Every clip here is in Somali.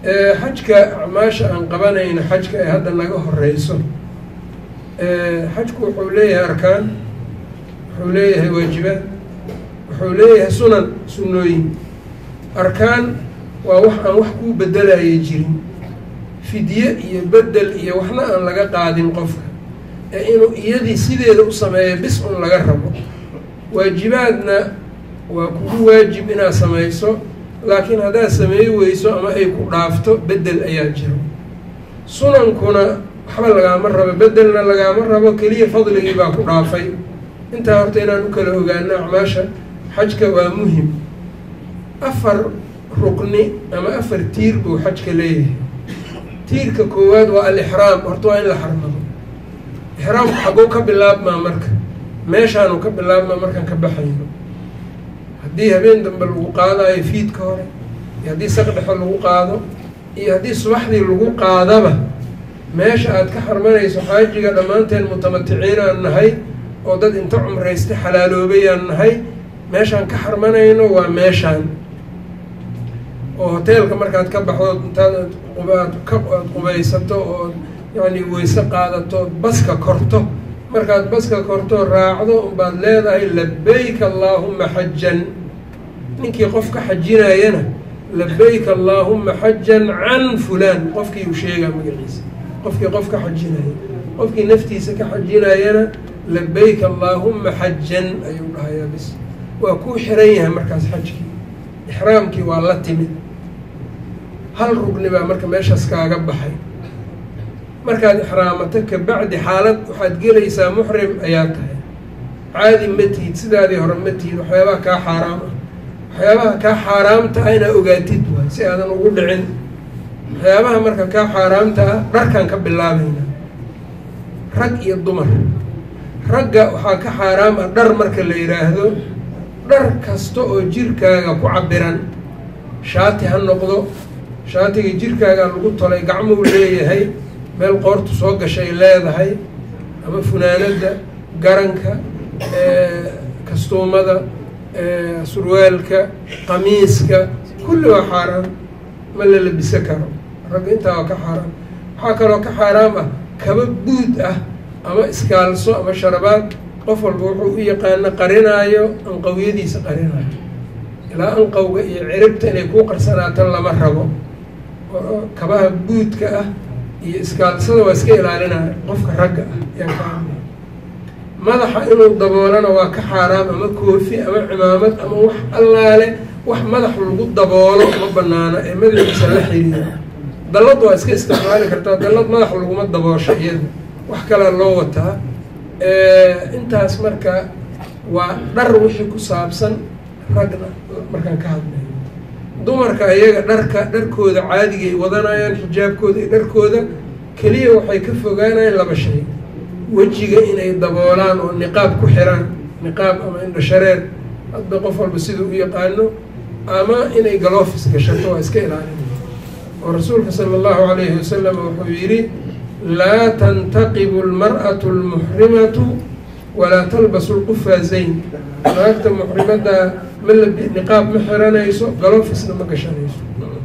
xajka acmaasha aan qabanayno xajka ee hadda naga horeyso xajku wuxuu leeyahay arkaan wuxuu leeyahay waajibaad wuxuu leeyahay sunan sunnooyin arkaan waa wax aan wax kuu bedelaya jirin fidye iyo bedel iyo waxna aan laga qaadin qofka ee inuu iyadii sideeda u sameeyo bis un laga rabo waajibaadna waa kugu waajib inaad samayso laakiin haddaad sameey weyso ama ay ku dhaafto bedel ayaa jiro sunankuna waxba lagaama rabo bedelna lagaama rabo keliya fadligii baa ku dhaafay intaa horta inaan u kala ogaano acmaasha xajka waa muhim afar rukni ama afar tiir buu xajka leeyahay tiirka koowaad waa alixraam horta waa in la xarmado ixraamku xaguu ka bilaabmaa marka meeshaanu ka bilaabmaa markaan ka baxayno haddii habeen dambe lagu qaadayo fiidka hore iyo haddii saqdhexe lagu qaado iyo haddii subaxdii lagu qaadaba meesha aad ka xarmanayso xaajiga dhammaanteen mutamaticiinaan nahay oo dad inta cumraystay xalaaloobayaan nahay meeshaan ka xarmanayno waa meeshaan oo hoteelka markaad ka baxdo intaad aad ka aad qubaysato oo yacni weyse qaadato baska korto markaad baska korto raacdo unbaad leedahay labayk allaahuma xajan ninkii qof ka xajinayana labayk allaahuma xajan can fulaan qofkii uu sheegaa magaciisa qofkii qof ka xajinaya qofkii naftiisa ka xajinayana labayk allaahuma xajan ayuu dhahayaa bis waa kuu xiran yahay markaas xajkii ixraamkii waa la timid hal rugni baa marka meeshaas kaaga baxay markaad ixraamato kabacdi xaalad waxaad gelaysaa muxrim ayaa tahay caadi ma tihid sidaadii hore ma tihid waxyaabaha kaa xaaraam ah waxyaabaha kaa xaaraamta ah inaa ogaatid waay si aadan ugu dhicin waxyaabaha marka kaa xaaraamta ah dharkaan ka bilaabaynaa rag iyo dumar ragga waxaa ka xaaraam ah dhar marka la yidhaahdo dhar kasta oo jirkaaga ku cabiran shaati ha noqdo shaatiga jirkaagaa lagu tolay gacmuu leeyahay meel qoortu soo gashay leedahay ama funaanadda garanka kastuumada surwaalka qamiiska kulli waa xaaraam ma la labiso karo ragga intaa waa ka xaaraam waxaa kaloo ka xaaraam ah kaba buud ah ama iskaalso ama sharabaad qof walba wuxuu u yaqaano qarinaayo anqawiyadiisa qarinaayo ilaa anqawga iyo ciribta inay kuu qarsanaatan lama rabo kabaha buudka ah iyo iskaalsada waa iska ilaalinaya qofka ragga ah yaan ka hadlay madaxa inuu daboolana waa ka xaaraam ama koofi ama cimaamad ama wax allaale wax madax lagu daboolo ma banaana ee madaxiisa la xiriira dallad waa iska isticmaali kartaa dallad madax laguma daboosho iyada wax kalea loo wataa intaas marka waa dhar wixii ku saabsan ragna markaan ka hadlayo dumarka iyaga dharka dharkooda caadigay wadanayaan xijaabkooda iyo dharkooda keliya waxay ka fogaanayaan laba shay wejiga inay daboolaan oo niqaab ku xiraan niqaab ama indha shareer hadba qof walba siduu u yaqaano ama inay galoofis gashato waa iska ilaalina oo rasuulka sala allahu alayhi wasalam wuxuu yidhi laa tantaqibu almar'atu almuxrimatu walaa talbasu lqufaazayn naagta muxrimadda ma la niqaab ma xiranayso galoofisna ma gashanayso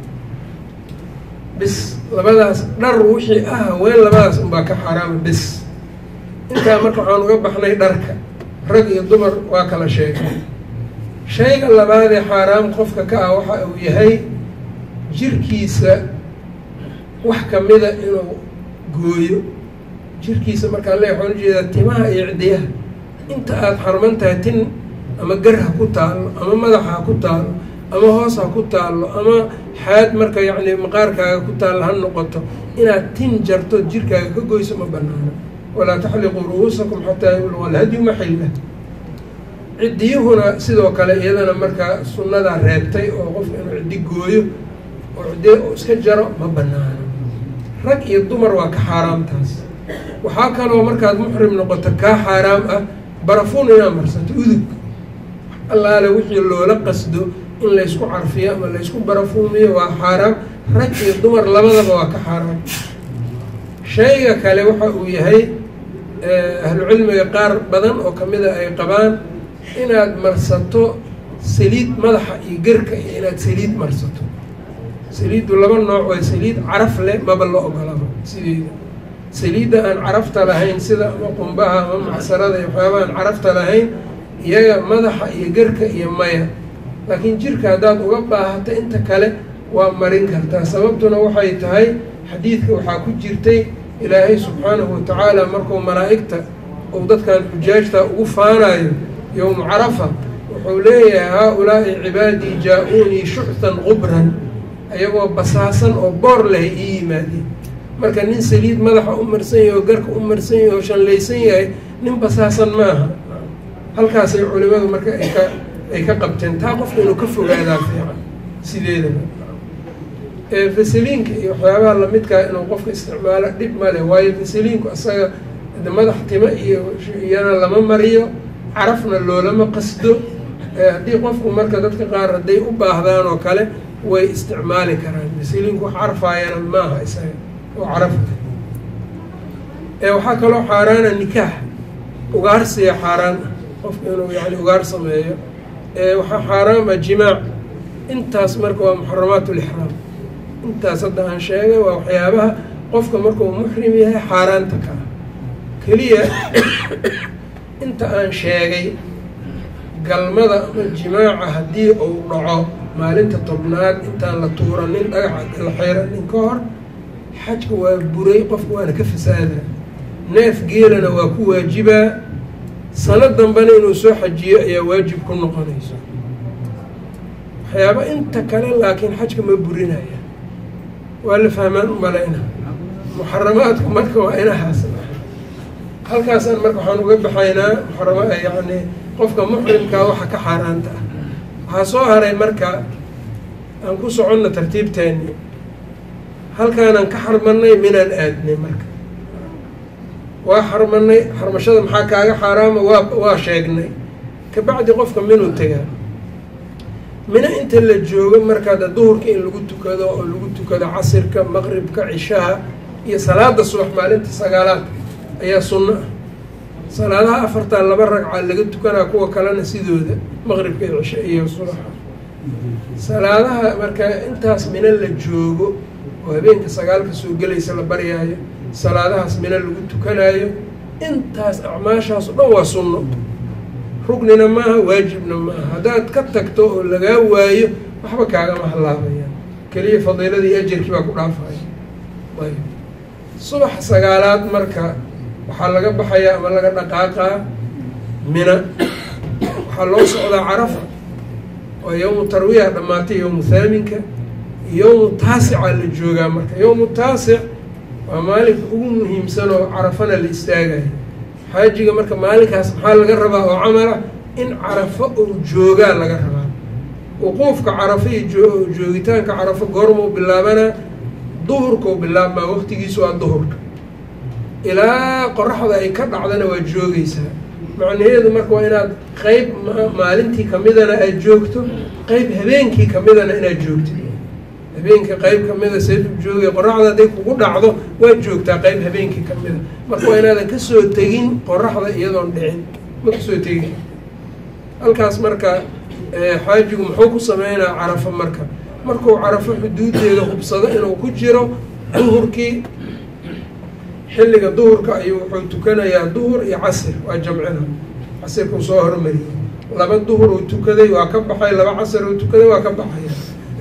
bis labadaas dhar wixii ah haween labadaas unbaa ka xaaraama bis intaa marka waxaan uga baxnay dharka rag iyo dumar waa kala sheegay shayga labaadee xaaraam qofka ka ah waxa uu yahay jirkiisa wax kamida inuu gooyo jirkiisa markaa le waxaan ujeedaa timaha iyo cidiyaha inta aada xarman tahay tin ama gar ha ku taallo ama madaxa ha ku taallo ama hoos ha ku taallo ama xaad marka yacni maqaarkaaga ku taallo ha noqoto inaad tin jarto jirkaaga ka goyso ma banaano walaa taxliquu ru'uusakum xataa yabluga alhadyu maxilla ciddiyuhuna sidoo kale iyadana markaa sunnadaa reebtay oo qofka inuu ciddi gooyo oo ciddi iska jaro ma banaano rag iyo dumar waa ka xaaraamtaas waxaa kaloo markaad muxrim noqoto kaa xaaraam ah barafuun inaad marsato udug allaale wixii loola qasdo in laysku carfiyo ama laysku barafuumiyo waa xaaraam rag iyo dumar labadaba waa ka xaaraam shayga kale waxa uu yahay ahlucilmiga qaar badan oo kamida ay qabaan inaad marsato saliid madaxa iyo gerka iyo inaad saliid marsato saliiddu laba nooc waa saliid caraf leh maba la ogolaba sideeda saliidda aan carafta lahayn sida ama qumbaha ama macsarada iyo waxyaabaha aan carafta lahayn iyaga madaxa iyo gerka iyo maya laakiin jirka haddaad uga baahato inta kale waa marin kartaa sababtuna waxay tahay xadiidka waxaa ku jirtay ilaahay subxaanahu watacaala markuu malaa'igta uu dadkan xujaajta ugu faanayo yowmu carafa wuxuu leeyahay haa-ulaa'i cibaadii jaa-uunii shuxtan qubran ayagoo basaasan oo boor leh ii yimaadeen marka nin saliid madaxa u marsan yahay oo garka u marsan yahay oo shanlaysan yahay nin basaasan maaha halkaasay culimadu marka ay ka ay ka qabteen taa qofka inuu ka fogaadaa fiican sideedaba fasaliinka iyo waxyaabaha lamidkaa inuu qofka isticmaalo dhib male waayo fasaliinku asaga madax timo iyo iyana lama mariyo carafna loolama qasdo haddii qofku marka dadka qaar hadday u baahdaan oo kale way isticmaali karaan fasaliinku wax carfaayana maaha isaga oo carafta waxaa kaloo xaaraana nikaax ugaarsiya xaaraan ah qofka inuu yani ugaar sameeyo waxaa xaaraama jimaac intaas marka waa muxaramaat lixraam intaas hadda aan sheegay waa waxyaabaha qofka markuu muxrim yahay xaaraanta ka ah keliya inta aan sheegay galmada ama jimaaca haddii uu dhaco maalinta tobnaad intaan la tuuranin dhagaxa la xeeranin ka hor xajka waa buray qofka waana ka fasaadaa neef geelana waa ku waajibaa sano dambena inuu soo xajiyo ayaa waajib ku noqonayso waxyaaba inta kale laakiin xajka ma burinaya waa la fahmaan umalayna muxaramaadku marka waa inahaas halkaasaan marka waxaan uga baxaynaa muxarama yani qofka muxrimkaa waxa ka xaaraanta ah waxaa soo haray marka aan ku soconna tartiibteeni halkaanaan ka xarmanay minaan aadnay marka waa xarmanay xarmashada maxaa kaaga xaaraama waa waa sheegnay kabacdi qofka minuu tegaa mina inta la joogo markaada duhurka in lagu tukado oo lagu tukado casirka maqribka cishaha iyo salaada subax maalinta sagaalaad ayaa sunno ah salaadaha afartaa laba ragca laga tukanaa kuwa kalena sidooda maqribka iyo cisha iyo subaxa salaadaha marka intaas mina la joogo oo habeenka sagaalka soo gelaysa la baryaayo salaadahaas mina lagu tukanaayo intaas acmaashaas o dhan waa sunno rugnina maaha waajibna maaha haddaad ka tagto oo lagaa waayo waxba kaagama halaabayaan keliya fadiiladii ajarkii baa ku dhaafaya ayb subax sagaalaad marka waxaa laga baxayaa ama laga dhaqaaqaa mina waxaa loo socdaa carafa oo yowmu tarwiya dhammaatay yowmu thaaminka yowmu taasicaa la joogaa marka yowmu taasic waa maalinka ugu muhiimsan oo carafana la istaagayo xaajiga marka maalinkaas maxaa laga rabaa oo camala in carafo uu joogaa laga rabaa wuquufka carafo iyo joogitaanka carafo goormuu bilaabanaa duhurkau bilaabmaa waqtigiisu waa duhurka ilaa qoraxda ay ka dhacdana waa joogeysaa macnaheedu marka waa inaad qeyb maalintii kamidana aad joogto qeyb habeenkii kamidana inaad joogtid habeenka qeyb kamida seedu joogay qoraxda hadday kugu dhacdo waad joogtaa qeyb habeenkii kamida marka waa inaadan kasoo tegin qoraxda iyadoon dhicin ma kasoo tegin halkaas marka xaajigu muxuu ku sameynaa carafo marka markuu carafo xuduudeeda hubsado inuu ku jiro duhurkii xilliga duhurka ayuu wuxuu tukanayaa duhur iyo casir waa jamcina casirkuu soo hormariyey laba duhur uu tukaday waa ka baxay laba casir uu tukaday waa ka baxaya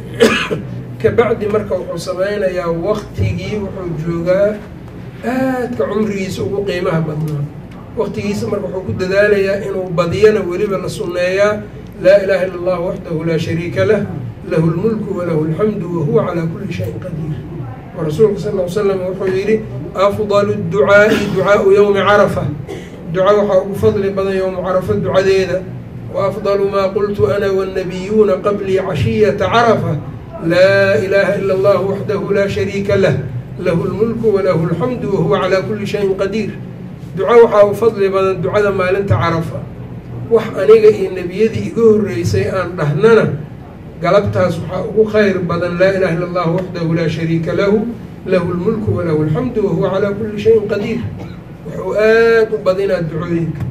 kabacdi marka wuxuu sameynayaa waktigii wuxuu joogaa aadka cumrigiisa ugu qiimaha badnaa waktigiisa marka wuxuu ku dadaalayaa inuu badiyana weliba la sunneeyaa laa ilaha illa allah waxdahu laa shariika lah lahu lmulku walahu alxamdu wahuwa calaa kuli shayin qadiir oo rasuulka sal l slam wuxuu yihi afdalu ducaa'i ducaau yowmi carafa duca waxaa ugu fadli badan yowmu carafa ducadeeda wa afdalu maa qultu ana wannabiyuuna qablii cashiyata carafa laa ilaha ila allah waxdahu laa shariika lah lahu lmulku walahu alxamdu wahuwa calaa kuli shayin qadiir duco waxaa u fadli badan ducada maalinta carafa wax aniga iyo nebiyadii iga horreysay aan dhahnana galabtaas waxaa ugu khayr badan laa ilaha illa allah waxdahu laa shariika lahu lahu lmulku walahu alxamdu wahuwa calaa kuli shayin qadiir wuxuu aada u badinaa ducooyinka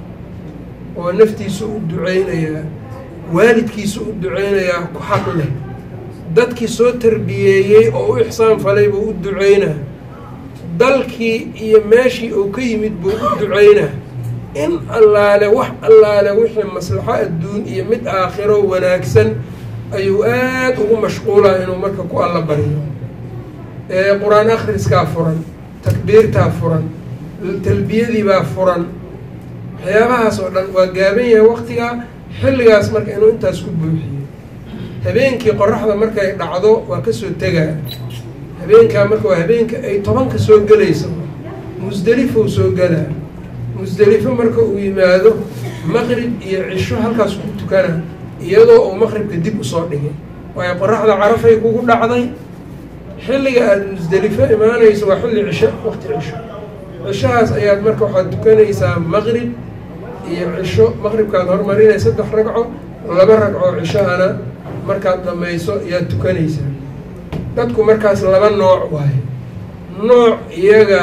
oo naftiisa u duceynayaa waalidkiisa u duceynayaa ku xaq leh dadkii soo tarbiyeeyey oo u ixsaan falay buu u duceynaa dalkii iyo meeshii uu ka yimid buu u duceynaa in allaale wax allaale wixii maslaxo adduun iyo mid aakhiro wanaagsan ayuu aada ugu mashquulaa inuu marka ku alla baryo qur-aan akhriskaa furan takbiirtaa furan talbiyadiibaa furan waxyaabahaas oo dhan waa gaaban yahay waktigaa xilligaas marka inuu intaas ku buuxiyo habeenkii qoraxda markay dhacdo waa kasoo tegaa habeenkaa marka waa habeenka ay tobanka soo gelayso musdelifou soo gelaa musdelifo marka uu yimaado maqrib iyo cisho halkaas ku tukana iyadoo uu maqribka dib usoo dhigay waayo qoraxda carafay kugu dhacday xilliga aada musdelifo imaanayso waa xilli cisho waqti cisho cishahaas ayaad marka waxaad tukanaysaa maqrib iyo cisho maqribkaad hormarinay saddex ragco laba ragco cishohana markaad dhamayso ayaad tukanaysaa dadku markaas laba nooc waaye nooc iyaga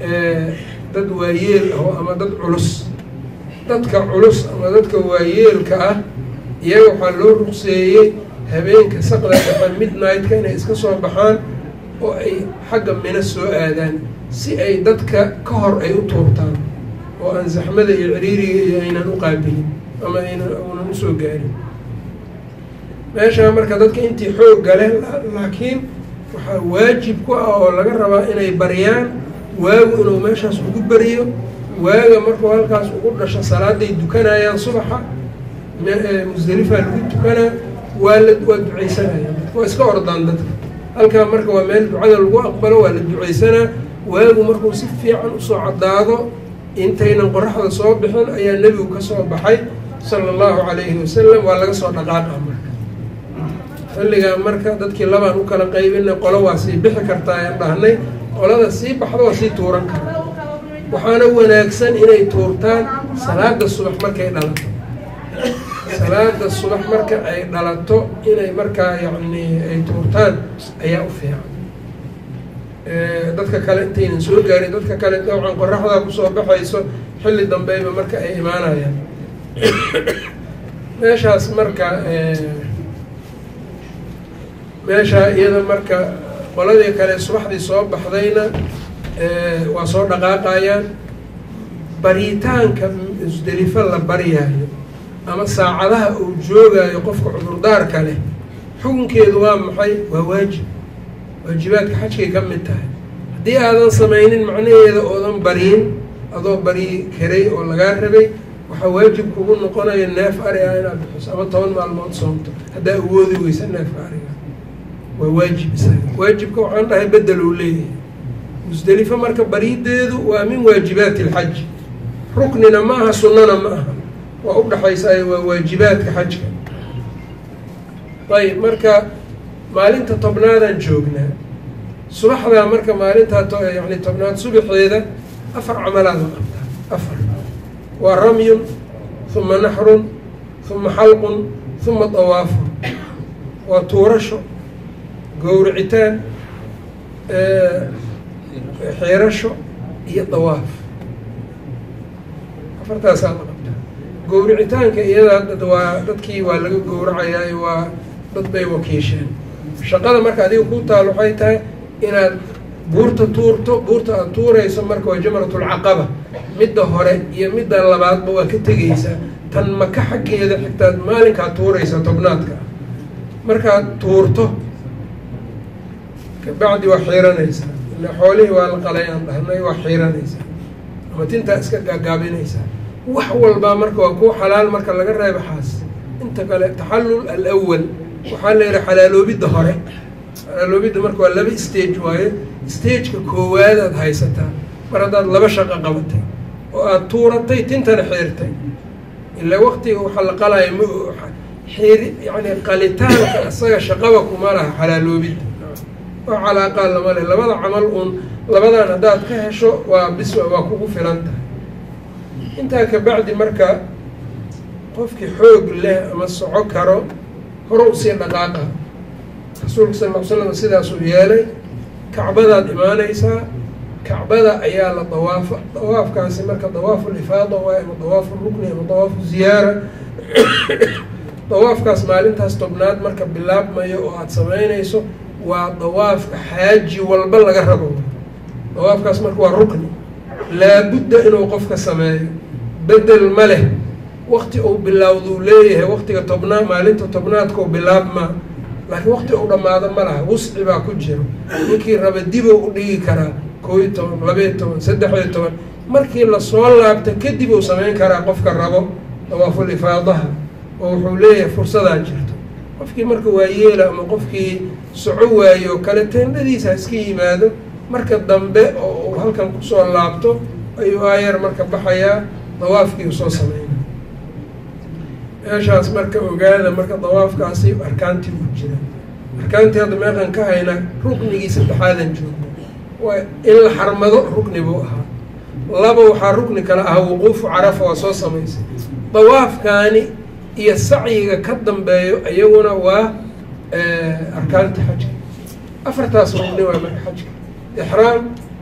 dad waayeel aho ama dad culus dadka culus ama dadka waayeelka ah iyaga waxaa loo ruqseeyey habeenka saqda dhafa midnight-ka inay iska soo baxaan oo ay xagga mino soo aadaan si ay dadka ka hor ay u tuurtaan oo aan zaxmada iyo ciriiriga iyo aynan u qaabilin ama aynan unan usoo gaarin meeshaa marka dadka intii xoog gale laakiin waxaa waajib ku ah oo laga rabaa inay baryaan waagu inuu meeshaas ugu beriyo waaga markuu halkaas ugu dhasho salaaday dukanayaan subaxa musdelifaa lagu tukanaa waa la waa ducaysanaya waa iska ordaan dadka halkaa marka waa meel ducada lagu aqbalo waa la ducaysanaa waagu markuu si fiican usoo caddaado intaynan qoraxda soo bixin ayaa nebigu ka soo baxay sala allahu calayhi wasalam waa laga soo dhaqaaqa marka xilligaa marka dadkii labaan u kala qaybina qolo waa sii bixi kartaa aan dhahnay qolada sii baxda waa sii tuuran kara waxaana wanaagsan inay tuurtaan salaada subax markay dhalato salaada subax marka ay dhalato inay markaa yacni ay tuurtaan ayaa u fiican dadka kale intaynan soo gaarin dadka kale dawcan qoraxdaa kusoo baxayso xilli dambeyba marka ay imaanayaan meeshaas marka meeshaa iyada marka qoladii kale subaxdii soo baxdayna waa soo dhaqaaqayaan baritaanka musdelifo la baryaayo ama saacadaha uu joogaayo qofka cudurdaarka leh xukunkeedu waa maxay waa waajib waajibaadka xajkay ka mid tahay haddii aadan samaynin macnaheeda oodan bariyin adoo baryi karay oo lagaa rabay waxaa waajib kugu noqonaya neef ari ah inaad bixiso ama toban maalmood soomto haddaa awoodi weysa neefka ariga waa waajib isaga waajibka waxaan dhahay bedel uu leeyahay musdelifo marka barideedu waa min waajibaati alxaji ruknina ma aha sunnana ma aha waa udhaxaysaay waa waajibaadka xajka ayb marka maalinta tobnaadaan joognaa subaxdaa marka maalintaa yani tobnaad subaxeeda afar camalaad la qabtaa afar waa ramyun huma naxrun huma xalqun huma dawaafun waa tuurasho gowricitaan xeerasho iyo dawaaf afartaasaa la qabtaa gowricitaanka iyada waa dadkii waa laga gowracayaa waa dad bay wakiisheen shaqada marka adiga ku taal waxay tahay inaad buurta tuurto buurta aada tuurayso marka waa jamratulcaqaba midda hore iyo midda labaadba waa ka tegeysaa tan maka xaggeeda xigtaad maalinkaad tuuraysa tobnaadka markaad tuurto kabacdi waa xiiranaysaa ila xoolihii waa la qalay aan dhahnay waa xiiranaysaa ama tintaa iska gaagaabinaysaa wax walbaa marka waa kuu xalaal marka laga reebo xaas inta kale taxallul alawal waxaa la yihi xalaaloobidda hore xalaaloobidda marka waa laba stage waaye stageka koowaad aad haysataa mar haddaad laba shaqo qabatay oo aada tuuratay tintana xiirtay ilaa waktiga waxaa la qalaya ma xiir yani qalitaanka isaga shaqaba kuma laha xalaaloobidda wax calaaqaa lama leh labada camal uun labadan haddaad ka hesho waa bis waa kugu filan tahay intaa kabacdi marka qofkii xoog leh ama soco karo hore usii dhaqaaqa rasuulka sal ll ly slam sidaasuu yeelay kacbadaad imaanaysaa kacbada ayaa la dawaafa dawaafkaasi marka dawaafu lifaada waay ama dawaafu rukni ama dawaafu ziyaara dawaafkaas maalintaas tobnaad marka bilaabmayo oo aada samaynayso waa dawaafka xaaji walba laga rabo dawaafkaas marka waa rukni laabudda inuu qofka sameeyo bedel ma leh wakti uu bilowduu leeyahay waktiga tobnaad maalinta tobnaadkau bilaabmaa laakiin wakti uu dhammaado ma laha wusci baa ku jiro ninkii raba dibou u dhigi karaa koo iyo toban labaiyo toban saddex iyo toban markii lasoo laabto kadib uu samayn karaa qofka rabo dawaaful ifaadaha oo wuxuu leeyahay fursadaa jirto qofkii marka waa yeela ama qofkii soco waayo oo kale teendhadiisa ha iska yimaado marka dambe oo uu halkan kusoo laabto ayuu aayar marka baxayaa dawaafkii usoo sameyna meeshaas marka ogaada marka dawaafkaasi arkaantii u jira arkaantii hadda meeqan ka haynaa ruknigii saddexaadan joogno waa in la xarmado rukni buu ahaa laba waxaa rukni kale ahaa wuquufu carafa waa soo samaysay dawaafkaani iyo sacyiga ka dambeeyo iyaguna waa arkaanta xajka afartaas rugni waa marka xajka ixraam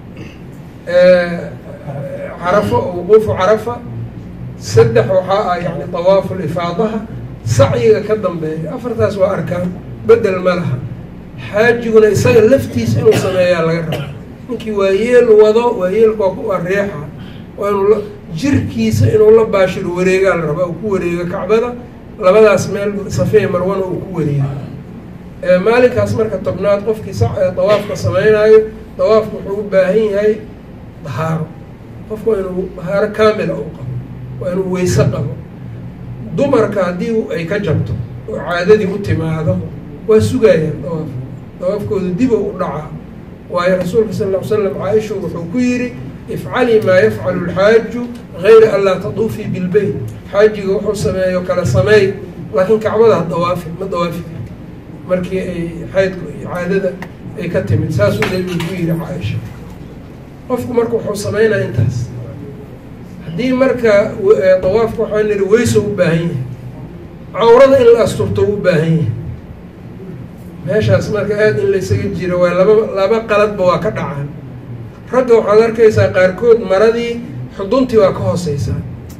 carafo wuquufu carafa saddex waxaa ah yani dawaafu lifaadaha sacyiga ka dambeeya afartaas waa arkaan bedel ma laha xaajiguna isaga laftiisa inuu sameeyaa laga raba ninkii waa yeel wado waa yeelka waa reexa waa inuu jirkiisa inuu la baashiro wareegaa la rabaa uu ku wareego kacbada labadaas meel safee marwana uu ku wareego maalinkaas marka tobnaad qofkii dawaafka sameynaayo dawaafka wuxuu u baahan yahay dahaaro qofku waa inuu dahaaro kaamila u qabo waa inuu weyse qabo dumarka haddii ay ka jabto oo caadadii u timaado waa sugayaan dawaaf dawaafkooda dibo u dhacaa waayo rasuulka sal ll ly slam caaisha wuxuu ku yidhi ifcalii maa yafcalu lxaaju gayra an laa taduufii bilbeyt xaajiga wuxuu sameeyo kala sameey laakiin kacbada ha dawaafi ma dawaafi karta markii ay xaydku iyo caadada ay ka timid saasuu nabigu ku yidhi caaisha qofku marka wuxuu sameynaa intaas haddii marka dawaafka waxaa niri weyso u baahan yahay cawrada in la asturto u baahan yahay meeshaas marka aada in laysaga jiro waa laba laba qaladba waa ka dhacaan ragga waxaad arkaysaa qaarkood maradii xuduntii waa ka hooseysaa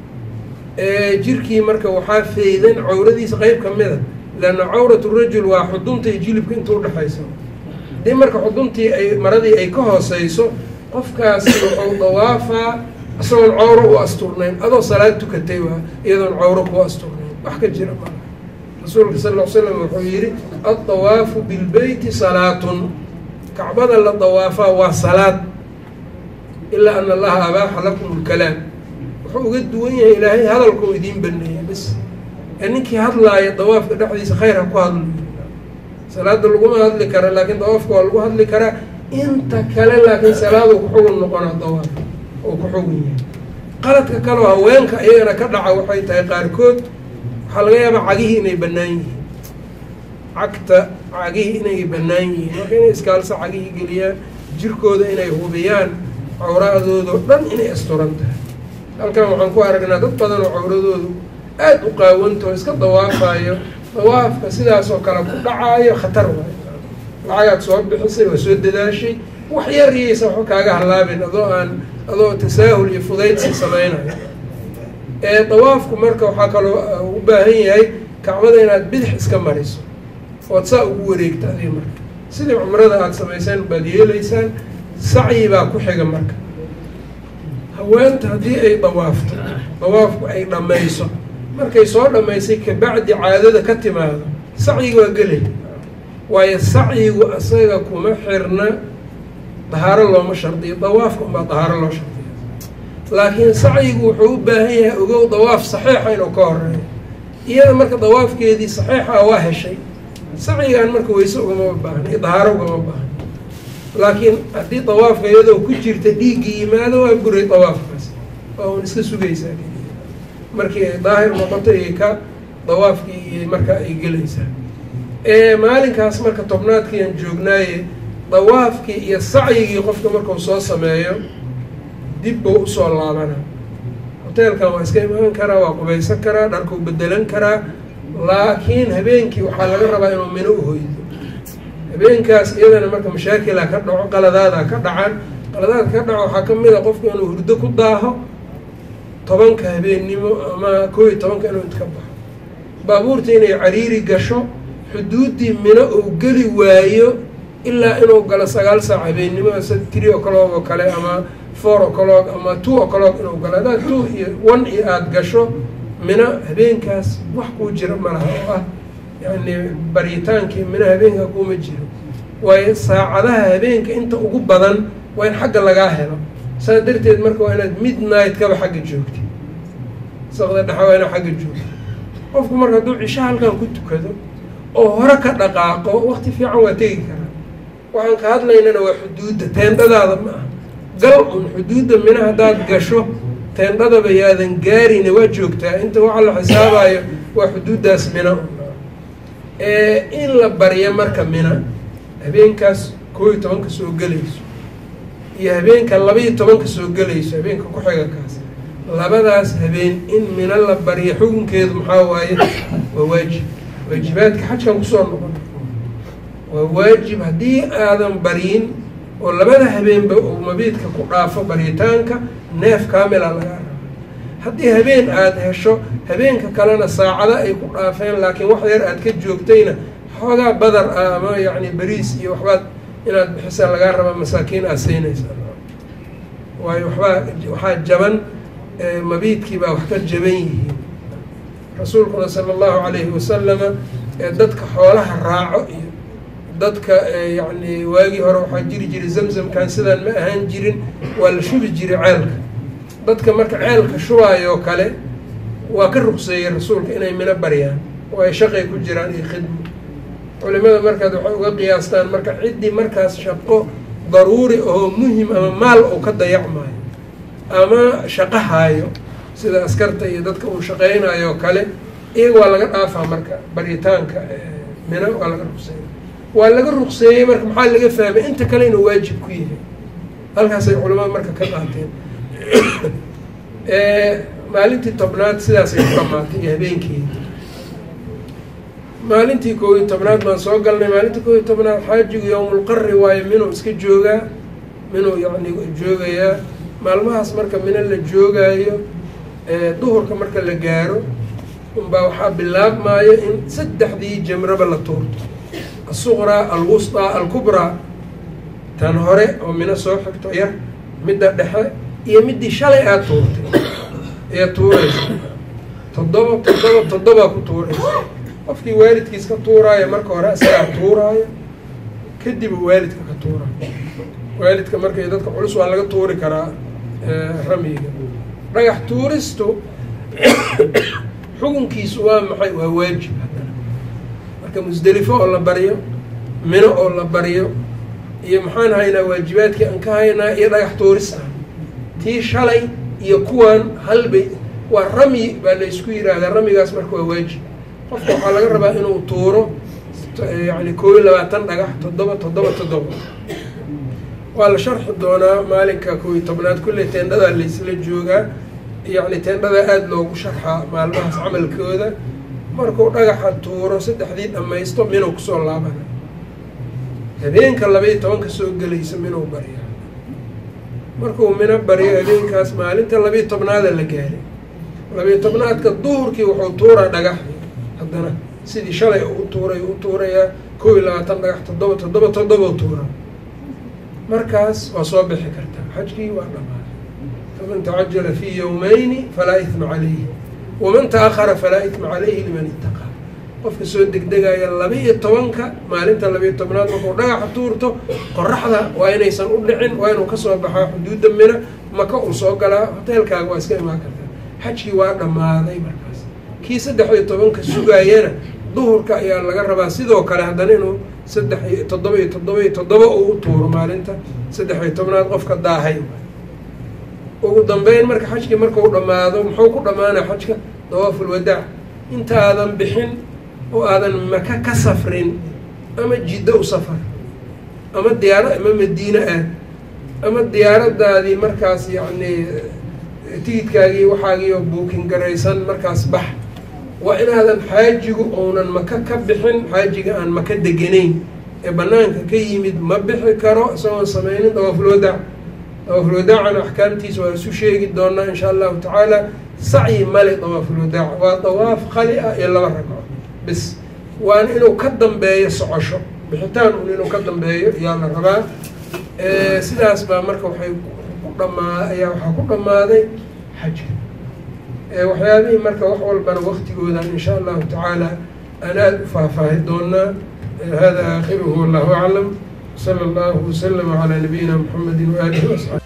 jirkii marka waxaa feydan cawradiisa qeyb ka mida leanna cawratu rajul waa xudunta iyo jilibka inta udhexayso haddii marka xuduntii ay maradii ay ka hooseyso qofkaasi wuxuu dawaafaa isagoon cawro u asturnayn adoo salaad tukatay waa iyadoon cawro ku asturnayn wax ka jira maa rasuulka sal ll slam wuxuu yihi addawaafu bilbeyti salaatun kacbada la dawaafaa waa salaad ilaa ana allaha abaaxa lakum lkalaam wuxuu uga duwan yahay ilaahay hadalkao idiin baneeyay bas ee ninkii hadlaaya dawaafka dhexdiisa khayr ha ku hadlo salaada laguma hadli kara laakiin dawaafka waa lagu hadli karaa inta kale laakiin salaadu kuxugun noqonaa dawaaf oo ku xugun yahay qaladka kaleo haweenka iyagana ka dhaca waxay tahay qaarkood waxaa laga yaabaa cagihii inay bannaan yihiin cagta cagihii inay bannaan yihiin marka inay iskaalsa cagihii geliyaan jirkooda inay hubiyaan cawradoodao dhan inay asturan tahay halkan waxaan ku aragnaa dad badan oo cawradoodu aada u qaawantao iska dawaafayo dawaafka sidaasoo kale ku dhacaayo khatar waayo lacagaad soo bixisay waa soo dadaashay wax yar iyaysa waxba kaaga hallaabin adoo aan adoo tasaahul iyo fudaydsi sameynayo ee dawaafku marka waxaa kaloo u baahan yahay kacbada inaad bidix iska mariso ood saa ugu wareegta adi marka sidii cumrada aada samayseen baad yeelaysaan sacyi baa ku xiga marka haweenta haddii ay dawaafto dawaafku ay dhammayso markay soo dhammaysay kabacdi caadada ka timaado sacyiga waa gelay waayo sacyigu isaga kuma xirna dahaaro looma shardiyo dawaafka unbaa dahaaro loo shardiyo laakiin sacyigu wuxuu u baahan yahay ogow dawaaf saxiixa inuu ka horeeyo iyada marka dawaafkeedii saxiixa waa heshay sacyigan marka weyse ugama baahna iyo dahaaro ugama baahna laakiin haddii dawaafka iyadoo ku jirta dhiiggii yimaado waa buray dawaafkaas waa un iska sugaysaa keliya markii ay daahir noqoto iyo ka dawaafkii iyo marka ay gelaysaa maalinkaas marka tobnaadkiian joognaaye dawaafkii iyo sacyigii qofka markuu soo sameeyo dib buu usoo laabana hoteelkan waa iska imaan karaa waa qubaysan karaa dharkuu bedelan karaa laakiin habeenkii waxaa laga rabaa inuu mino uhoydo habeenkaas iyadana marka mashaakila ka dhaco qaladaada ka dhacan qaladaada ka dhaco waxaa kamid a qofku inuu hurdo ku daaho tobanka habeennimo ama koo iyo tobanka inuu intka baxo baabuurta inay cariiri gasho xuduuddii mino uu geli waayo ilaa inuu galo sagaal saac habeennimo three o'clock oo kale ama four o'clock ama two o'clock inuu galo haddaad two iyo one iyo aada gasho mino habeenkaas wax kuu jira malaha oo ah yacni baritaankii mino habeenka kuuma jiro waayo saacadaha habeenka inta ugu badan waa in xagga lagaa helo saas darteed marka waa inaad midnight kaba xagga joogti saqda dhexa waa inaad xagga joogto qofku marka hadduu cisho halkan ku tukado oo hore ka dhaqaaqo wakti fiican waa tegi karaa waxaan ka hadlaynana waa xuduudda teendhadaada ma aha gal un xuduudda mina haddaad gasho teendhadaba yaadan gaarina waa joogtaa inta waxa la xisaabayo waa xuduuddaas mina in la baryo marka mina habeenkaas koo iyo tobanka soo gelayso iyo habeenka laba-iyo tobanka soo gelayso habeenka ku-xiga kaas labadaas habeen in mina la baryo xukunkeedu maxaa waaye waa waajib waajibaadka xajkan kusoo noqon waa waajib haddii aadan baryin oo labada habeenba uu mabiidka ku dhaafo baryitaanka neef kaamila lagaa raba haddii habeen aada hesho habeenka kalena saacado ay ku dhaafeen laakiin wax yar aad ka joogtayna xoogaa badar ah ama yacni beriis iyo waxbaad inaad bixisa lagaa raba masaakiin aad siinaysa waayo waxbaa waxaa jaban mabiidkii baa wax ka jaban yihiin rasuulkuna sala allahu calayhi wasalama dadka xoolaha raaco iyo dadka yacni waagii hore waxaa jiri jiray zamzamkan sidaan ma ahaan jirin waa la shubi jiray ceelka dadka marka ceelka shubaayoo kale waa ka ruqseeyey rasuulka inay mino baryaan oo ay shaqay ku jiraan iyo khidmo culimada markaad waxay uga qiyaastaan marka ciddii markaas shaqo daruuri oo muhim ama maal uu ka dayacmaayo ama shaqo haayo sida askarta iyo dadka uu shaqeynayo o kale iyaga waa laga dhaafaa marka baryitaanka mina waa laga ruqseeyey waa laga ruqseeyey marka maxaa laga fahmay inta kale inuu waajib ku yahay halkaasay culimada marka ka qaateen maalintii tobnaad sidaasay ku dhamaatay iyo habeenkeeda maalintii koob iyo tobnaad baan soo galnay maalintii koob iyo tobnaad xaajigu yowmulqari waayo minuu iska joogaa minuu yacni joogayaa maalmahaas marka mina la joogaayo duhurka marka la gaaro unbaa waxaa bilaabmaayo in saddexdii jamraba la tuurto asuqraa alwusطaa alkubraa tan hore oo mino soo xigto yar midda dhexe iyo middii shalay aad tuurtay ayaa tuuraysa toddoba toddoba toddobaa ku tuuraysa qofkii waalidkiis ka tuuraayo marka hore isagaa tuuraayo kadib waalidka ka tuuraayo waalidka markay dadka culus waa laga tuuri karaa ramyiga dhagax tuuristu xukunkiisu waa maxay waa waajib haddana marka musdelifo oo la baryo mino oo la baryo iyo maxaan haynaa waajibaadkii aan ka haynaa iyo dhagax tuuris ah tii shalay iyo kuwan halbay waa ramyi baa la isku yiraahdaa ramyigaas marka waa waajib qofka waxaa laga rabaa inuu tuuro yani koob iyo labaatan dhagax toddoba toddoba toddoba waa la sharxi doonaa maalinka koob iyo tobnaad kulley teendhadaa laysla joogaa yacni teendhada aada loogu sharxaa maalmahaas camalkooda markuu dhagaxa tuuro saddexdii dhammaysto minuu kusoo laabana habeenka laba-iyo tobanka soo gelaysa minuu barya markuu mino baryo habeenkaas maalinta labiiyo tobnaada la gaaray labiiyo tobnaadka duhurkii wuxuu tuuraa dhagaxii haddana sidii shalay u tuuray u tuurayaa koob iyo labaatan dhagax toddoba toddoba toddoba tuuraa markaas waa soo bixi kartaa xajkii waa dhamaaday faman tacajala fii yowmayni falaa ihma calayhi waman taahara falaa ihma calayhi liman itaqaa qofka soo degdegaya laba-iyo tobanka maalinta laba-iyo tobnaad markuu dhagaxa tuurto qoraxda waa inaysan u dhicin waa inuu kasoo baxaa xuduudda mina maka uu soo galaa hoteelkaaga waa iska imaan kartaa xajkii waa dhammaaday markaas kii saddex iyo tobanka sugaayana duhurka ayaa laga rabaa sidoo kale haddana inuu saddex iyo toddoba iyo toddoba iyo toddoba uu u tuuro maalinta saddex iyo tobnaad qofka daahay ugu dambeyn marka xajkii markau dhammaado muxuu ku dhammaanaa xajka dawaafulwadaac intaadan bixin oo aadan maka ka safrin ama jiddo u safar ama diyaara ama madiine aad ama diyaaradaadii markaas yacni tigidkaagii waxaagii oo buukin garaysan markaas bax waa inaadan xaajigu ounan maka ka bixin xaajiga aan maka deganayn ee banaanka ka yimid ma bixi karo isagoon sameynin dawaafulwadaac dawaafulwadaacana axkaamtiisa waa isu sheegi doonaa insha allahu tacaala sacyi male dawaafulwadaac waa dawaaf qali ah iyo laba ragco bis waana inuu ka dambeeyo socosho bixitaan un inuu ka dambeeyo yaa la rabaa sidaas baa marka waxay ku dhamaa ayaa waxaa ku dhammaaday xajka waxyaabihii marka wax walbana waktigoodan insha allahu tacaala aan aada u faahfaahi doonaa hada aakhiruhu wallahu aclam sala allahu waslama calaa nabiyina muxamedi waaalihi wasaxbi